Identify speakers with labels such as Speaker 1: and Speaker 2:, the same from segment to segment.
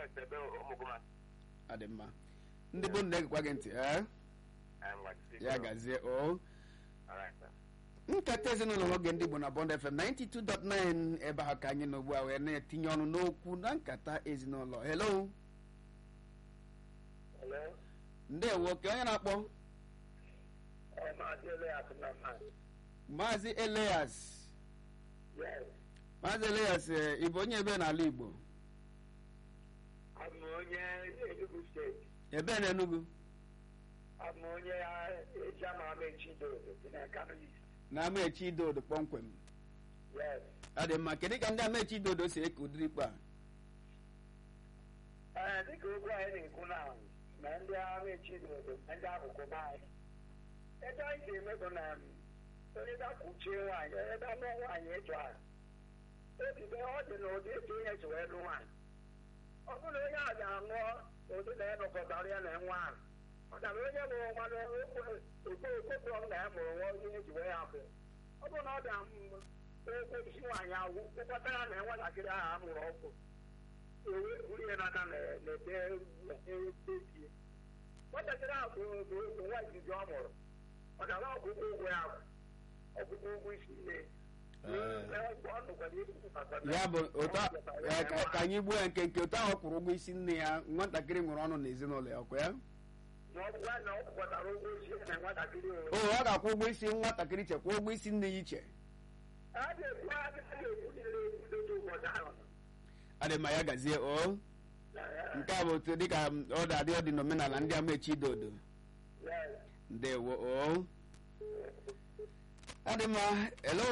Speaker 1: west ebe ụmụgụma
Speaker 2: adị mma ndị bụ nne gịkwa gị ntị ee ya gazie o nkata ezinụlọ nwoge ndị Igbo na Bond FM 92.9 ebe ahụ ka anyị nọ ugbu a wee na-etinye ọnụ n'okwu na nkata ezinụlọ hello ndewo ka onye na-akpọ maazị Elias maazị Elias ị bụ onye ebe n'ala Igbo
Speaker 1: abụ onye Enugu steeti
Speaker 2: ebe na Enugu
Speaker 1: abụ onye eji ama ama echi dodo dị na Kano East
Speaker 2: na amaechi idodo kpọmkwem
Speaker 1: yes
Speaker 2: ọ dị mma kedu ka ndị amaechi idodo si eke ụdịrị ikpe a
Speaker 1: ee dịka okwu anyị na-ekwu na na ndị ama echi dodo na ndị akụkụ be anyị ebe anyị ga-eme bụ na onye ga-akwụchie nwaanyị onye ga-anụ nwaanyị ịchọ ha obibe ọ dị na ụdị etu onye si wee lụ nwaanyị ọ bụrụ onye a ga-anụ ụdị na ya nọkọtara ya na nwa ahụ maka na onye mụrụ nwa okpokoro na ya mụrụ nwa onye eji wee ya bụ ọ bụrụ na ọ bịa okwu isi nwaanyị agwụ kpụkọta ya na nwatakịrị ahụ a mụrụ ọkụ ewe buru ihe n'aka na-ete tie nwatakịrị ahụ bụ nwa izizi ọ mụrụ maka na ọgwụgwọ ụgwọ ya bụ ọgwụgwọ ụgwọ isi nne
Speaker 2: ya bụ otu a- eh, ka ka anyị gbuo ya nke nke otu ahụ kwụrụ ụgwọ isi nne ya nwatakịrị nwere ọnụ n'ezinụlọ ya ọkwa ya
Speaker 1: na ọ kwụkọtara ụgwọ isi na nwatakịrị
Speaker 2: o ọ ga-akwụ ụgwọ isi nwatakịrị chekwa ụgwọ isi nne ya iche
Speaker 1: a ga-ekwu a ga-ekwu niile ekwudodo ụbọchị ahụ
Speaker 2: adị mma ya gazie o nke a bụ otu dịka ọ dị-adị ọ dị n'omenala ndị amaechi idodo ndewo o adị mma hello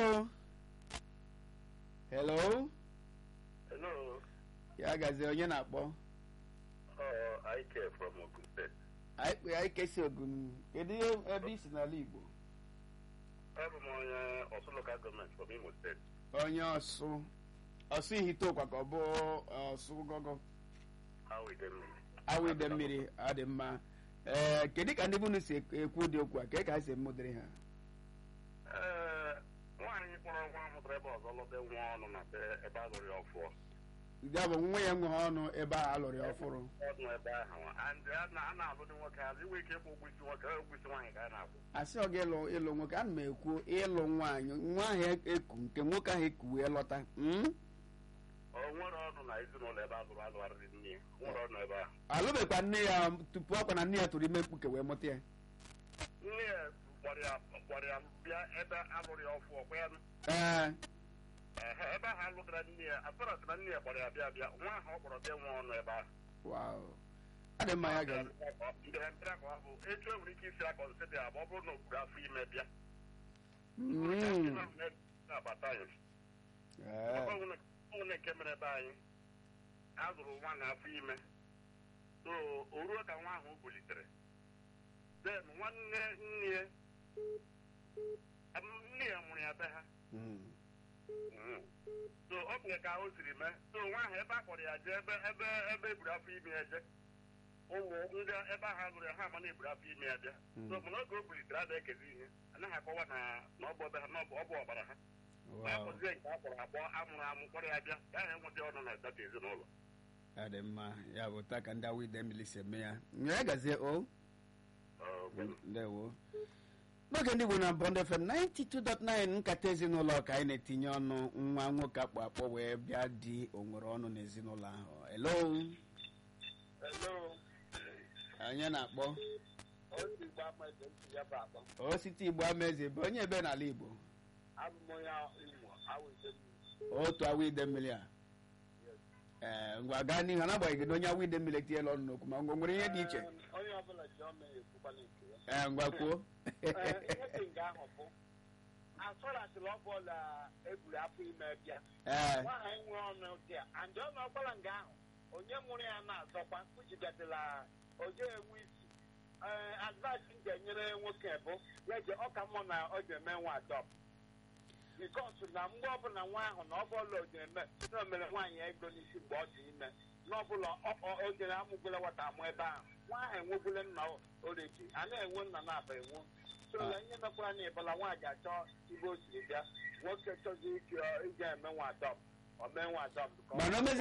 Speaker 2: hello
Speaker 1: Hello,
Speaker 2: ya gazie onye na-akpọ
Speaker 1: uh, I care from Ogun State.
Speaker 2: anyị kpe anyị kesi ogun kedu ihe ebe isi n'ala igbo
Speaker 1: Abụ m onye Ọsụ Local Government from Imo State.
Speaker 2: onye ọsụ ọsụ ihitokwa ka ọ bụ ọsụ gọgọ
Speaker 1: How we dem?
Speaker 2: awụide mmiri adị mma ee kedu ka ndị bụ unu si ekwu ụdị okwu a ka ka ha si emụdịrị ha
Speaker 1: Ee, nwaanyị kpọrọ nwa mụtara ebe ọzọ lọta nwa ọnụ na be ebe a lụrụ ya ọfụọ.
Speaker 2: ya bụ nwa ya nweghị ọnụ ebe a alụrụ ya ọfụrụ
Speaker 1: Ọdụ ebe ahụ. And a na- a na-alụ dị nwoke azụ inwe ike ịkpụ ụgwọ isi nwoke ụgwọ isi nwaanyị ka a na-akwụ.
Speaker 2: asị ọ ga-ịlụ ịlụ nwoke ana m ekwu ịlụ nwaanyị nwa ahụ eku nke nwoke ahụ eku wee lọta mm?
Speaker 1: O nwere ọnụ na ezinụlọ ebe a lụrụ alụgharịrị nne ya. O nwere ọnụ ebe ahụ.
Speaker 2: alụbekwa nne ya tupu ọkwa na nne ya tụrụ ime mkpuke wee mụta ya
Speaker 1: Nne ya kpọrọ ya kpọrọ ya bịa ebe a lụrụ ya ọfụọ kwa ya nụ.
Speaker 2: ee
Speaker 1: Ehe, ebe ahụ alụgara nne ya asọrọsị na nne ya kpọrọ ya bịa bịa nwa ahụ ọ kpọrọ bịa nwa ọnụ ebe ahụ
Speaker 2: wow adị mma ya gazi
Speaker 1: mbere mbere ka ọ bụ etu e nwere ike isi akọnsịdị ya ma ọ bụrụ na o buru afọ ime bịa
Speaker 2: Mm.
Speaker 1: na-abata anyị
Speaker 2: Ee.
Speaker 1: ọnwụne nke mere ebe anyị a zụrụ nwa na afọ ime so o ruo ka nwa ahụ bulitere then nwanne nne ya nne ya mụrụ ya be ha
Speaker 2: Mm.
Speaker 1: Mm. so ọ bụ ka o siri mee so nwa ahụ ebe a kpọrọ ya jee ebe ebe ebe eburu afọ ime ya jee ụmụ ndị ebe ahụ azụrụ ya ha ama na eburu afọ ime ya bịa so mana oge o bulitere ada ekezi ihe anaghị akọwa na na ọ bụ ebe ha na ọ bụ ọ bụ ọbara ha ma
Speaker 2: wow
Speaker 1: akpọzie nke a kpọrọ akpọ amụrụ amụ kpọrọ ya bịa ya ha enweta ọnụ na data ezinụlọ
Speaker 2: adị mma ya bụ taa ka ndị awụide mmiri si eme ya ya gazie o ndewo n'oge ndị Igbo na Bond FM 92.9 nkata ezinụlọ ka anyị na-etinye ọnụ nwa nwoke akpọ akpọ wee bịa di onwere ọnụ n'ezinụlọ ahụ hello
Speaker 1: Hello.
Speaker 2: anyị na-akpọ
Speaker 1: otu igbo ama ebe ntị ya bụ akpọ
Speaker 2: osite Igbo amaeze bụ onye ebe n'ala Igbo
Speaker 1: abụ m onye imo awụide
Speaker 2: otu awụide mmiri a ee ngwa gaa n'ihu n'agbanyeghị na onye awụide mmiri etinyela ọnụ n'okwu ma ngwa nwere ihe dị iche
Speaker 1: onye ọbụla ji ọma ekwukwala nke ya
Speaker 2: ee ngwa kwuo
Speaker 1: ihe nke ahụ bụ asọrasịrị ọ bụla eburu afọ ime bịa
Speaker 2: ee
Speaker 1: nwaanyị nwe ọnụ dị a and ọnụ ọgbara nga ahụ onye mụrụ ya na-azọkwa kpuchigatịla oje enwe isi ee advice m ga-enyere nwoke bụ ya je ọka mmụọ na ọ ga-eme nwa adọp bikos na mgbe ọbụla nwa ahụ na ọ bụla o ga-eme na o mere nwaanyị ego n'isi mgbe ọ dị ime n'ọbụla oge amụgwela nwata amụ ebe ahụ nwa ahụ enwebule nna oriji a na-enwe nna na-aba enwe so ya ihe mekwara na ịbụla nwaanyị achọ ibe o siri bịa nwoke chọzi ike ije eme nwa adọp o mee nwa adọp
Speaker 2: mana o